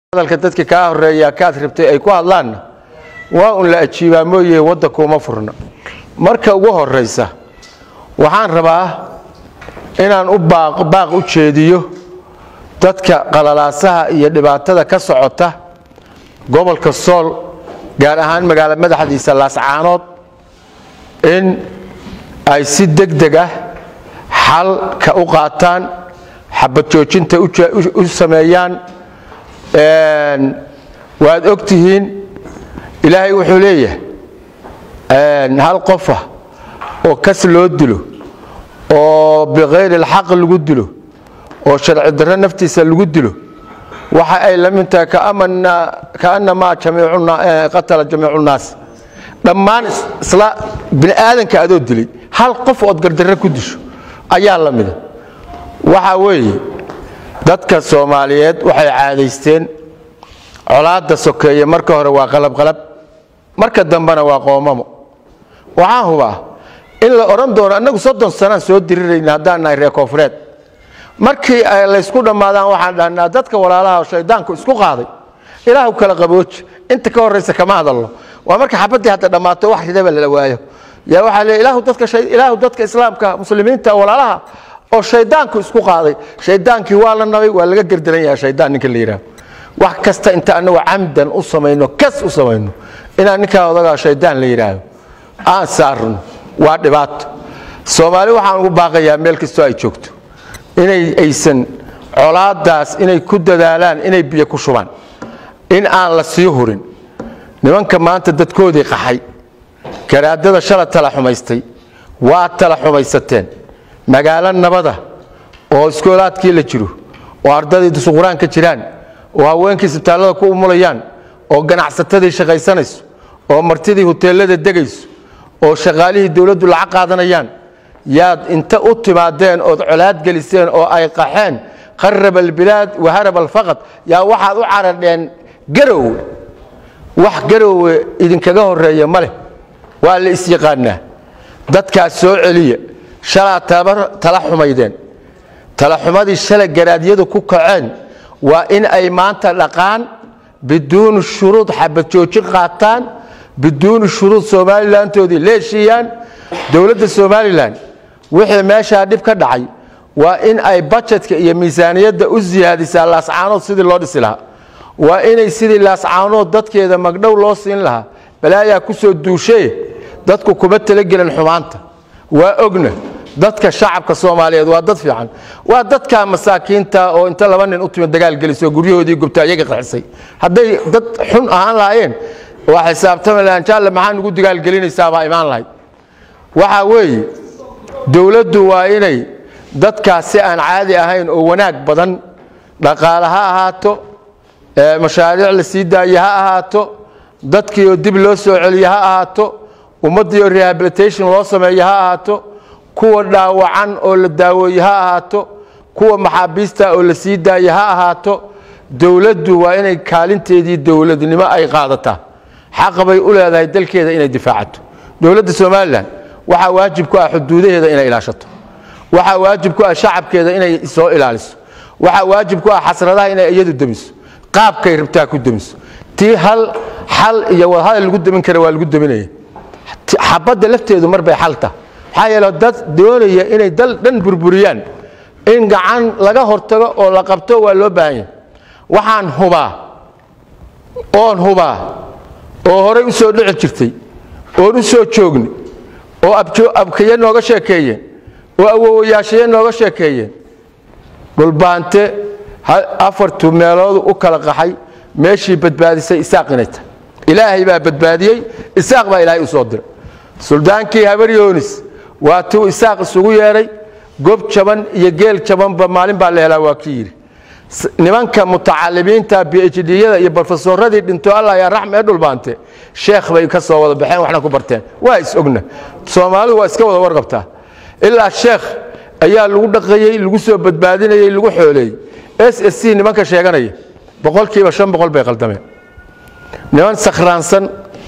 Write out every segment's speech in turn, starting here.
hadalka dadka kaa horeeya kaad rabtay ay ku hadlaanna waa un la ajiibaa mooye waddankuuma furna marka ugu horaysa waxaan rabaa inaan u baaq u jeediyo dadka qalalaasaha iyo dhibaatada ka socota gobolka sool gaar ahaan magaalo madaxdiisa laascaanood in ay si deg deg ah xalka u qaataan xabad joojinta u sameeyaan waad og tihiin ilaahay wuxuu leeyahay hal qofa oo kas loo dilo oo bikayri alxaq lagu dilo oo sharci darro naftiisa lagu dilo waxa ay la mid tahay kaannamaa qatala jamiicu nnaas dhammaan isla bini aadanka adoo dilay hal qof ood gardarre ku disho ayaa la mida waxa weeye dadka soomaaliyeed waxay caadaysteen colaadda sokeeye marka hore waa qalabqalab marka dambena waa qoomamo waxaan hubaa in la odhan doono annagu soddon sanaan soo dirirayna haddaan nahay reer koonfureed markii ay laysku dhammaadaan waxaan dhahnaa dadka walaalaha shaydaanku isku qaaday ilaahu kala qabooji inta ka horraysa kama hadalno waa marka xabaddii hadda dhammaato wax ridaba lala waayo yaa waxaa le ilaahu dadka islaamka muslimiinta walaalaha oo shaydaanku isku qaaday shaydaankii waa la nabay waa laga gerdaran yaha shaydaan ninka la yidhaah wax kasta inta anagu camdan u samayno kas u samayno inaan ninkaa odagaa shaydaan la yidhaahdo aan saarno waa dhibaato soomaali waxaan ugu baaqayaa meel kastoo ay joogto inay aysan colaadaas inay ku dadaalaan inay biyo ku shubaan in aan la sii hurin nimanka maanta dadkoodii qaxay garaadada shala tala xumaystay waa tala xumaysateen magaalo nabada oo iskoolaadkii la jiro oo ardadii dusuquraan ka jiraan oo haweenkii isbitaallada ku umulayaan oo ganacsatadii shaqaysanayso oo martidii huteelada degayso oo shaqaalihii dowladdu lacag qaadanayaan yaad inta u timaadeen ood colaad geliseen oo ay qaxeen qaraba albilaad waharab alfaqad yaa waxaad u caradheen garowe wax garowe idinkaga horeeya ma leh waa la isyaqaanaa dadkaas soo celiya shalaa tala xumaydeen talaxumadii shalay garaadyadu ku kaceen waa in ay maanta dhaqaan biduuni shuruud xabad joojin qaataan biduuni shuruud somalilantoodii leeshiiyaan dowladda somalilan wixii meeshaa dhib ka dhacay waa in ay bajetka iyo miisaaniyadda u siyaadisaa laascaanood sidii loo dhisi lahaa waa inay sidii laascaanood dadkeeda magdhow loo siin lahaa balaayaa ku soo duushee dadku kuma talagelin xumaanta waa ogna dadka shacabka soomaaliyeed waa dad fiican waa dadka masaakiinta oo inta laba nin u timi dagaal gelisoo guryahoodii gubta iyaga qaxisay hadday dad xun ahaan lahaayeen waa xisaabtami lahaan jaalle maxaa nugu dagaalgelinaysaa baa imaan lahayd waxaa weeye dowladdu waa inay dadkaas si aan caadi ahayn oo wanaag badan dhaqaale ha ahaato mashaariic la sii daaye ha ahaato dadkii oo dib loo soo celiye ha ahaato ummaddii oo rehabilitation loo sameeye ha ahaato kuwa dhaawacan oo la daaweeye ha ahaato kuwa maxaabiista oo la sii daaye ha ahaato dowladdu waa inay kaalinteedii dowladnimo ay qaadataa xaq bay u leedahay dalkeeda inay difaacato dowladda somalilan waxaa waajib ku ah xuduudaheeda inay ilaashato waxaa waajib ku ah shacabkeeda inay soo ilaaliso waxaa waajib ku ah xasradaha inay iyadu demiso qaabkay rabtaa ku demiso tii hal xal iyo wadahadal lagu demin kara waa lagu deminaya xabadda lafteedu mar bay xal taha maxaa yeele dad doonaya inay dal dhan burburiyaan in gacan laga hortago oo la qabto waa loo baahan yahay waxaan hubaa oon hubaa oo horey u soo dhici jirtay oon u soo joogni oo abkaye nooga sheekeeyeen oo awowayaashaye nooga sheekeeyeen dhulbaante afartu meeloodu u kala qaxay meeshii badbaadisay isaaq inay tahay ilaahay baa badbaadiyey isaaq baa ilaahay u soo diray suldaankii habaryoonis waa tuu isaaq isugu yeedhay gob jaban iyo geel jabanba maalin baa la helaa waa kii yidhi nimanka mutacalimiinta bhdiyada iyo brofesoradii dhinto alla yaa raxmee dhulbaante sheekh bay ka soo wada baxeen waxna ku barteen waa is-ogna soomaalidu waa iska wada warqabtaa ilaa sheekh ayaa lagu dhaqayey lagu soo badbaadinayey lagu xooleeyey s s c nimanka sheeganaya boqolkiiba shan boqol bay qaldameen niman sakhraansan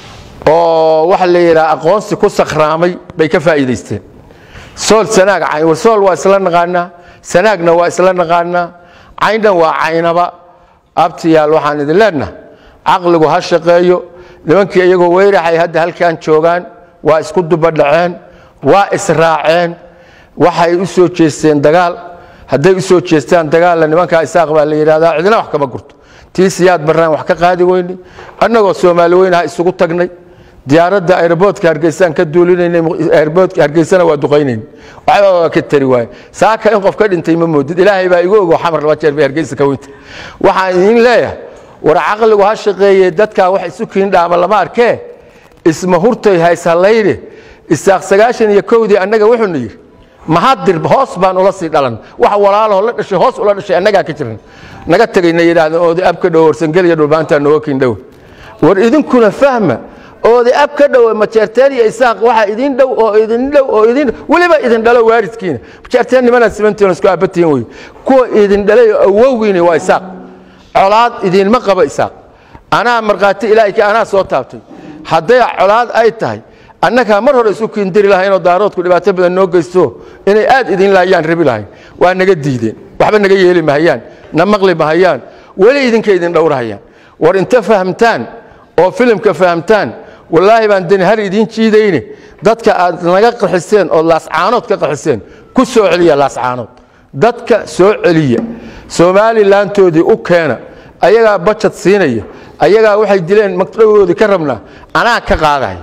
oo waxa la yidhaha aqoonsi ku sakhraamay bay ka faa'iidaysteen sool sanaag cayn war sool waa isla naqaanaa sanaagna waa isla naqaanaa cayndan waa caynaba abtiyaal waxaan idin leenaha caqligu ha shaqeeyo nimankii iyagoo weyraxay hadda halkan joogaan waa isku dubadhaceen waa israaceen waxay u soo jeesteen dagaal hadday u soo jeestaan dagaalla nimankaa isaaq baa la yidhahdaa cidina wax kama gurto tii siyaad barraan wax ka qaadi weyne annagoo soomaali weynaha isugu tagnay diyaaradda aeroboortka hargeysaan ka duulinaynay aeroboortka hargeysana waa duqaynayn waxba waa ka tari waaye saaka in qof ka dhintay ma moodid ilaahay baa igu ogo xamar laba jeer bay hargeysa ka weynta waxaan idiin leeyahay war caqligu ha shaqeeye dadkaa wax isu kiindhaama lama arkee isma hurtay hayshallayne isaaq sagaashan iyo kowdii annaga wuxuuna yidhi mahadir hoos baan ula sii dhalan wax walaalahoo la dhashay hoos ula dhashay annagaa ka jiran naga tegayna yidhahdeen oodi ab ka dhow warsangeliya dhulbaantaa nooga kiindhow war idinkuna fahma oodi ab ka dhow majeerteen iyo isaaq waxa idin dhow oo idin dhow oo idin weliba idin dhalo waaridkiina majeerteen nimanaan simantiin isku aabatihin wey kuwa idin dhalay oo awowgiina waa isaaq colaad idinma qaba isaaq anaa markhaati ilaahayka anaa soo taabtay hadday colaad ay tahay annagaa mar hore isu kiindiri lahaynoo daaroodku dhibaato badan noo geysto inay aad idin laayaan rabi lahayn waa naga diideen waxba naga yeeli mahayaan na maqli mahayaan weli idinka idin dhowrahayaan war inta fahamtaan oo filimka fahamtaan wallaahi baan deni har idiin jiidayne dadka aad naga qaxiseen oo laascaanood ka qaxiseen ku soo celiya laascaanood dadka soo celiya somalilantoodii u keena ayagaa bajad siinaya ayagaa waxay dileen magdhawoodii ka rabnaa anaa ka qaadaya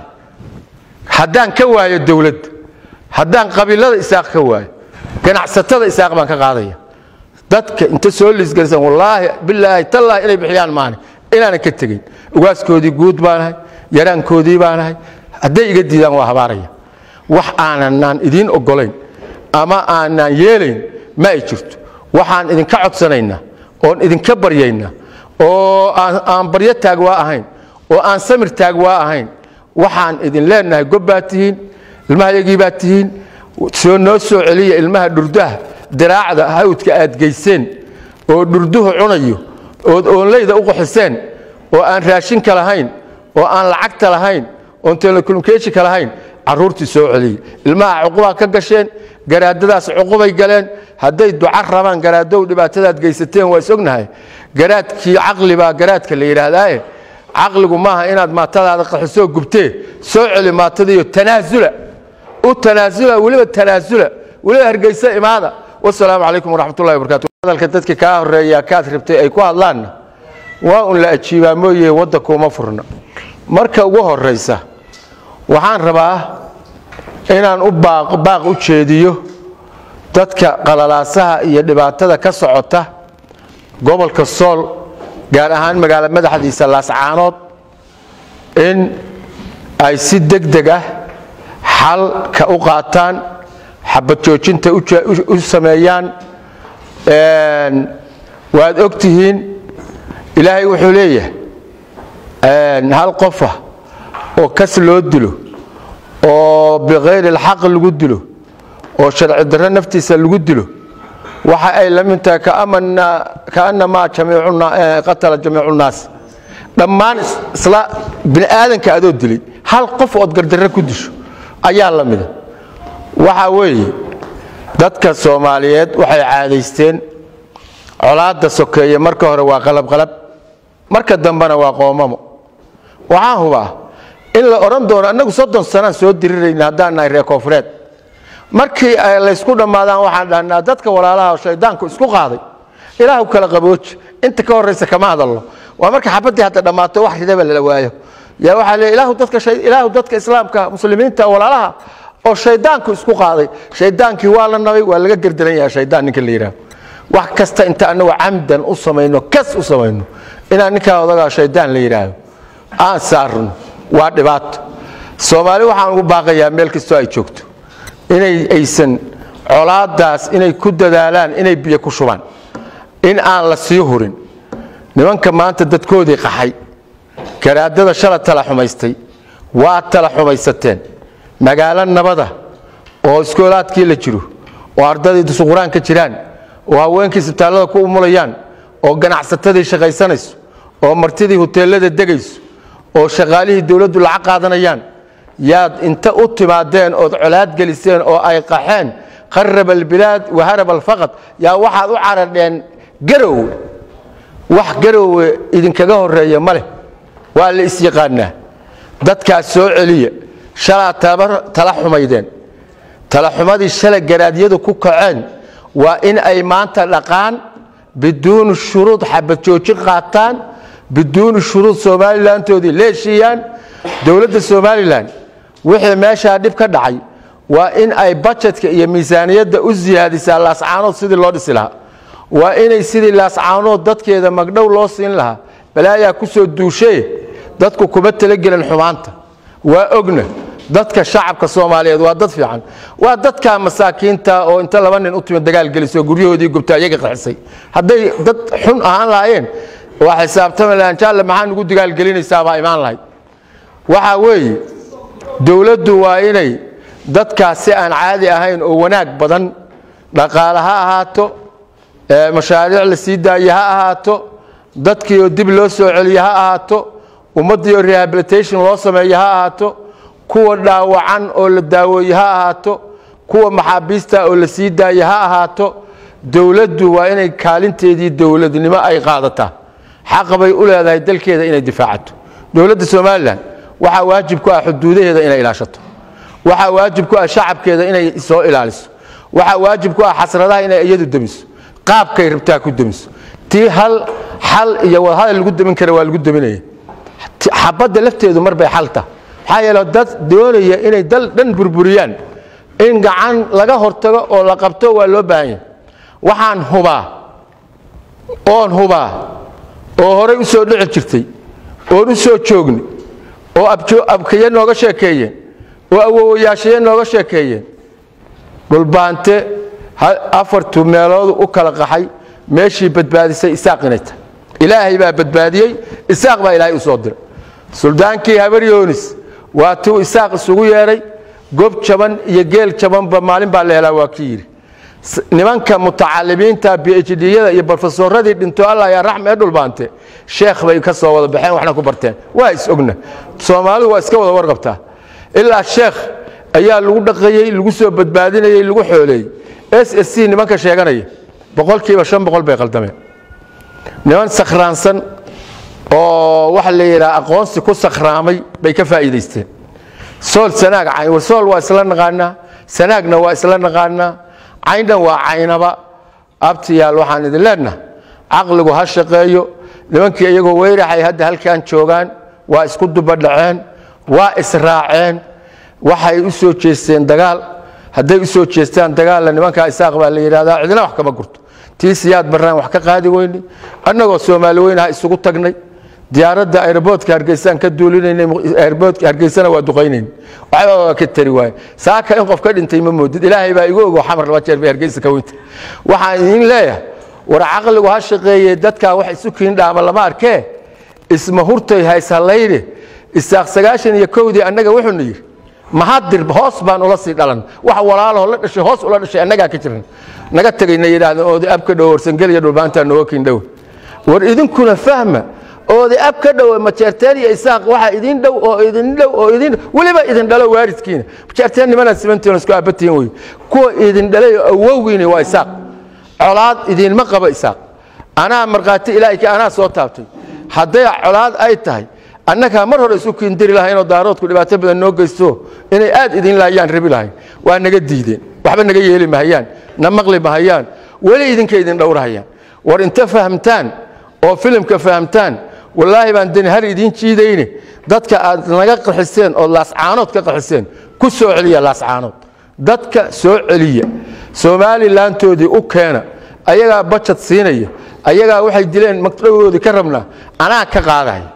haddaan ka waayo dowladda haddaan qabiilada isaaq ka waayo ganacsatada isaaq baan ka qaadaya dadka inta soo liisgelisan wallaahi bilaahi tallaahi inay bixiyaan maani inaanan ka tegin ugaaskoodii guud baanahay yaraankoodii baanahay hadday iga diidaan waa habaaraya wax aananaan idiin oggolayn ama aanaan yeelayn ma ay jirto waxaan idinka codsanaynaa oon idinka baryaynaa oo aan baryo taag waa ahayn oo aan samir taag waa ahayn waxaan idin leenahay gob baad tihiin ilmahayagii baad tihiin soo noo soo celiya ilmaha dhurdaha diraacda hawdka aad geyseen oo dhurduhu cunayo ood oonleyda u qaxiseen oo aan raashinka lahayn oo aan lacagta lahayn oon telekommunikeshika lahayn carruurtii soo celiya ilmaha cuqubaa ka gasheen garaadadaas cuqubay galeen hadday duca rabaan garaadow dhibaatadaad geysateen waa is ognahay garaadkii caqli baa garaadka la yidhaahdaaye caqligu maaha inaad maatadaada qaxisoo gubtee soo celi maatadiiyo tanaasula u tanaasula weliba tanaasula weliba hargeysa imaada wasalaamu calaykum waraxmatullahi wabarakatu hadalka dadka kaa horeeya kaad rabtay ay ku hadlaanna waa un la ajiibaa mooye waddankuuma furna marka ugu horraysa waxaan rabaa inaan u baaq u jeediyo dadka qalalaasaha iyo dhibaatada ka socota gobolka sool gaar ahaan magaalo madaxdiisa laascaanood in ay si deg deg ah xalka u qaataan xabad joojinta u sameeyaan waad og tihiin ilaahay wuxuu leeyahay hal qofa oo kas loo dilo oo bikayri alxaq lagu dilo oo sharci darro naftiisa lagu dilo waxa ay la mid tahay kaanamaa qatala jamiicu nnaas dhammaan isla bini aadanka adoo dilay hal qof ood gardarre ku disho ayaa la mida waxa weeye dadka soomaaliyeed waxay caadaysteen colaadda sokeeye marka hore waa qalabqalab marka dambena waa qoomamo waxaan hubaa in la odhan doono annagu soddon sanaan soo dirirayna haddaan nahay reer koonfureed markii ay laysku dhammaadaan waxaan dhahnaa dadka walaalaha oo shaydaanku isku qaaday ilaahu kala qabooji inta ka horraysa kama hadalno waa marka xabaddii hadda dhammaato wax ridaba lala waayo yaa waxaa leey ilaahu dadka ilaahu dadka islaamka muslimiinta walaalaha oo shaydaanku isku qaaday shaydaankii waa la nabay waa laga gerdaran yahay shaydaan ninka la yidhaah wax kasta inta annagu camdan u samayno kas u samayno inaan ninkaa odagaa shaydaan la yidhaahdo aan saarno waa dhibaato soomaali waxaan ugu baaqayaa meel kastoo ay joogto inay aysan colaadaas inay ku dadaalaan inay biyo ku shubaan in aan la sii hurin nimanka maanta dadkoodii qaxay garaadada shala tala xumaystay waa tala xumaysateen magaalo nabada oo iskoolaadkii la jiro oo ardadii dusuquraan ka jiraan oo haweenkii isbitaallada ku umulayaan oo ganacsatadii shaqaysanayso oo martidii huteelada degayso oo shaqaalihii dowladdu lacag qaadanayaan yaad inta u timaadeen ood colaad geliseen oo ay qaxeen qarab albilaad waharab alfaqad yaa waxaad u caradheen garow wax garowe idinkaga horeeya ma leh waa la isyaqaanaa dadkaas soo celiya shalaa tala xumaydeen talaxumadii shalay garaadyadu ku kaceen waa in ay maanta dhaqaan biduuni shuruud xabad joojin qaataan biduuni shuruud somalilantoodii leeshiiyaan dowladda somalilan wixii meeshaa dhib ka dhacay waa in ay bajetka iyo miisaaniyadda u siyaadisaa laascaanood sidii loo dhisi lahaa waa inay sidii laascaanood dadkeeda magdhow loo siin lahaa balaayaa ku soo duushee dadku kuma talagelin xumaanta waa ogna dadka shacabka soomaaliyeed waa dad fiican waa dadka masaakiinta oo inta laba nin u timi dagaal gelisoo guryahoodii gubta iyaga qaxisay hadday dad xun ahaan lahaayeen waa xisaabtami lahaan jaalle maxaa nugu dagaalgelinaysaa baa imaan lahayd waxaa weeye dowladdu waa inay dadkaas si aan caadi ahayn oo wanaag badan dhaqaale ha ahaato mashaariic la sii daaye ha ahaato dadkiioo dib loo soo celiye ha ahaato ummaddiioo rehabilitation loo sameeye ha ahaato kuwa dhaawacan oo la daaweeye ha ahaato kuwa maxaabiista oo la sii daaye ha ahaato dowladdu waa inay kaalinteedii dowladnimo ay qaadataa xaqa bay u leedahay dalkeeda inay difaacato dowladda somalilan waxaa waajib ku ah xuduudaheeda inay ilaashato waxaa waajib ku ah shacabkeeda inay soo ilaaliso waxaa waajib ku ah xasradaha inay iyadu demiso qaabkay rabtaa ku demiso tii hal xal iyo wadahadal lagu demin kara waa lagu deminaya xabadda lafteedu mar bay xalta maxaa yeele dad doonaya inay dal dhan burburiyaan in gacan laga hortago oo la qabto waa loo baahan yahay waxaan hubaa oon hubaa oo horay u soo dhici jirtay oon u soo joogni oo abkaye nooga sheekeeyeen oo awowayaashaye nooga sheekeeyeen dhulbaante afartu meeloodu u kala qaxay meeshii badbaadisay isaaq inay tahay ilaahay baa badbaadiyey isaaq baa ilaahay u soo diray suldaankii habaryoonis waa tuu isaaq isugu yeedhay gob jaban iyo geel jabanba maalin baa la helaa waa ki yidhi nimanka mutacalimiinta bhdyada iyo brofesoradii dhinto alla yaa raxm ee dhulbaante sheekh bay ka soo wada baxeen waxna ku barteen waa is ogna soomaalidu waa iska wada warqabtaa ilaa sheekh ayaa lagu dhaqayey lagu soo badbaadinayey lagu xooleeyey s s c nimanka sheeganaya boqolkiiba shan boqol bay qaldameen niman sakhraansan oo waxa la yidhaha aqoonsi ku sakhraamay bay ka faa'iidaysteen sool sanaag cayn war sool waa isla naqaanaa sanaagna waa isla naqaanaa cayndhan waa caynaba abtiyaal waxaan idin leenaha caqligu ha shaqeeyo nimankii iyagoo weyraxay hadda halkan joogaan waa isku dubadhaceen waa israaceen waxay u soo jeesteen dagaal hadday u soo jeestaan dagaalla nimankaa isaaq baa la yidhahdaa cidina wax kama gurto tii siyaad barnaan wax ka qaadi weyne annagoo soomaali weynaha isugu tagnay diyaaradda airboodka hargeysaan ka duulinaynay airboodka hargeysana waa duqaynayn waxba waa ka tari waaye saaka in qof ka dhintay ma moodid ilaahay baa igu ogo xamar laba jeer bay hargeysa ka weynta waxaan idiin leeyahay war caqligu ha shaqeeye dadkaa wax isu kiin dhaama lama arkee isma hurtay hayshallayne isaaq sagaashan iyo kowdii annaga wuxuuna yidhi mahadir hoos baan ula sii dhalan wax walaalahoo la dhashay hoos ula dhashay annagaa ka jiran naga tegayna yidhaahdeen oodi ab ka dhow warsangeliya dhulbaantaa nooga kiin dhow war idinkuna fahma oodi ab ka dhow majeerteen iyo isaaq waxa idin dhow oo idin dhow oo idin weliba idin dhalo waaridkiina majeerteen nimanaad simantiin isku aabatiin wey kuwa idin dhalay oo awowgiina waa isaaq colaad idinma qaba isaaq anaa markhaati ilaahi anaa soo taabtay hadday colaad ay tahay annagaa mar hore isu kiindiri lahaynoo daaroodku dhibaato badan noo geysto inay aad idin laayaan rabi lahayn waa naga diideen waxba naga yeeli mahayaan na maqli mahayaan weli idinka idin dhowrahayaan war inta fahamtaan oo filimka fahamtaan wallaahi baan deni har idiin jiidayne dadka aad naga qaxiseen oo laascaanood ka qaxiseen ku soo celiya laascaanood dadka soo celiya somalilantoodii u keena ayagaa bajad siinaya ayagaa waxay dileen magdhawoodii ka rabnaa anaa ka qaadaya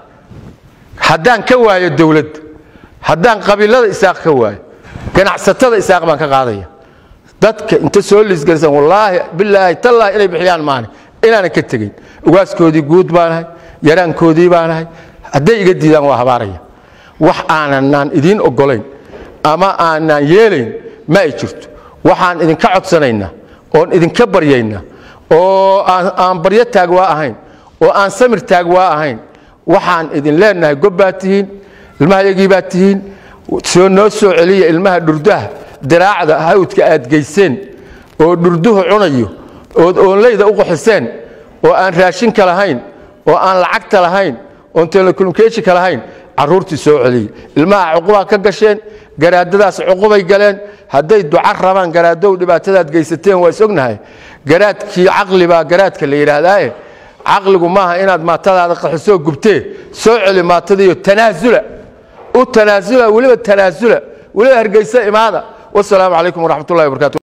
haddaan ka waayo dowladda haddaan qabiilada isaaq ka waayo ganacsatada isaaq baan ka qaadaya dadka inta soo liisgelisan wallaahi bilaahi tallaahi inay bixiyaan maane inaanan ka tegin ugaaskoodii guud baanahay yaraankoodii baanahay hadday iga diidaan waa habaaraya wax aananaan idiin oggolayn ama aanaan yeelayn ma ay jirto waxaan idinka codsanaynaa oon idinka baryaynaa oo aan baryo taag waa ahayn oo aan samir taag waa ahayn waxaan idin leenahay gob baad tihiin ilmahayagii baad tihiin soo noo soo celiya ilmaha dhurdaha diraacda hawdka aad geyseen oo dhurduhu cunayo ood oonleyda u qaxiseen oo aan raashinka lahayn oo aan lacagta lahayn oon telecommunicationka lahayn carruurtii soo celiyey ilmaha cuqubaa ka gasheen garaadadaas cuqubay galeen hadday duca rabaan garaadow dhibaatadaad geysateen waa is ognahay garaadkii caqli baa garaadka la yidhaahdaaye caqligu maaha inaad maatadaada qaxisoo gubtee soo celi maatadiiyo tanaasula u tanaasula weliba tanaasula weliba hargeysa imaada wasalaamu calaykum waraxmat ullahi wabarakatu